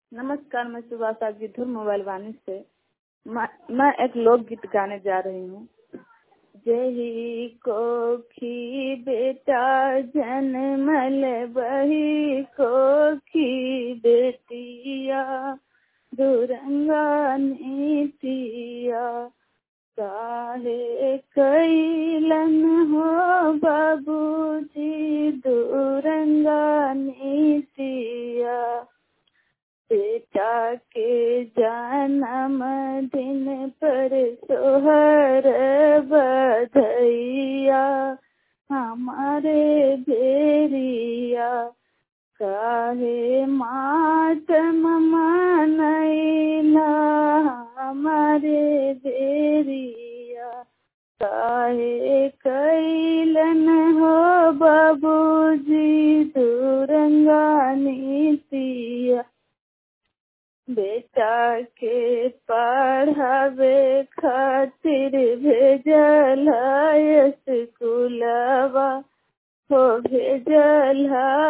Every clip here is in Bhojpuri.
नमस्कार मैं सुभाषा गिद्धर मोबाइल वाणी से मैं मैं एक लोकगीत गाने जा रही हूँ जही कोखी बेटा जन्मल बही कोखी बेटिया दुरंगा नीतिया काहे कैलन हो बाबूजी दुरंगा नीतिया बेटा के जन्म दिन पर सोहर बधैया हमारे बेरिया काहे मातम मनैला हमारे बेरिया काहे कैलन हो बाबूजी दुरंगा नीतिया बेटा के पढ़ावे खातिर भेजल स्कूलवा हो भेजल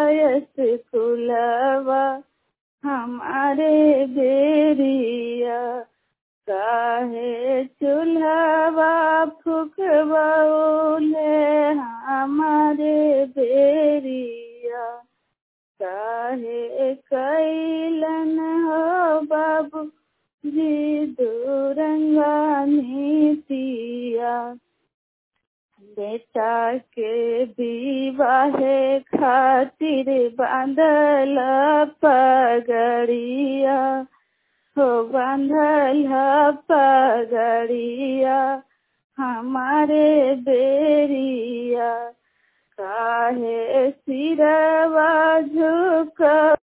स्कूलवा हमारे बेरिया काहे चूल्हवा फुकबौले हमारे बेरिया काहे कैलन हो बाबू जी दुरंगा नीतिया बेटा के विवाहे खातिर बांधल पगड़िया हो बांधल पगड़िया हमारे बेरिया काहे सिरवा झुक